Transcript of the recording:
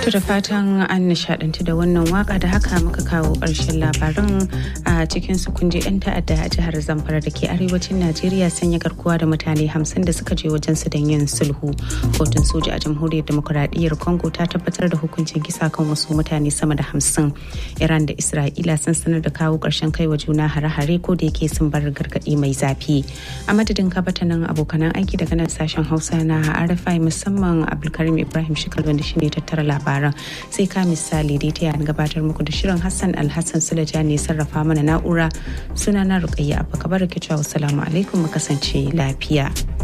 To da fatan an nishadantu da wannan waka da haka muka kawo ƙarshen labaran a cikin su kunje 'yan ta'adda a jihar Zamfara da ke arewacin Najeriya sanya garkuwa da mutane hamsin da suka je wajen su don yin sulhu. Kotun soja a jamhuriyar demokuraɗiyyar Congo ta tabbatar da hukuncin kisa kan wasu mutane sama da hamsin. Iran da Isra'ila sun sanar da kawo ƙarshen kai wa juna hare-hare ko da yake sun bar gargaɗi mai zafi. A madadin kabatanin abokanan aiki daga nan sashen Hausa na RFI musamman Abdulkarim Ibrahim Shikal wanda shine tattara labaran sai ka misali dai ta gabatar muku da shirin Hassan Alhassan Sulaja ne sarrafa mana na'ura sunana Rukayya Abba Kabar ke cewa assalamu alaikum mu kasance lafiya.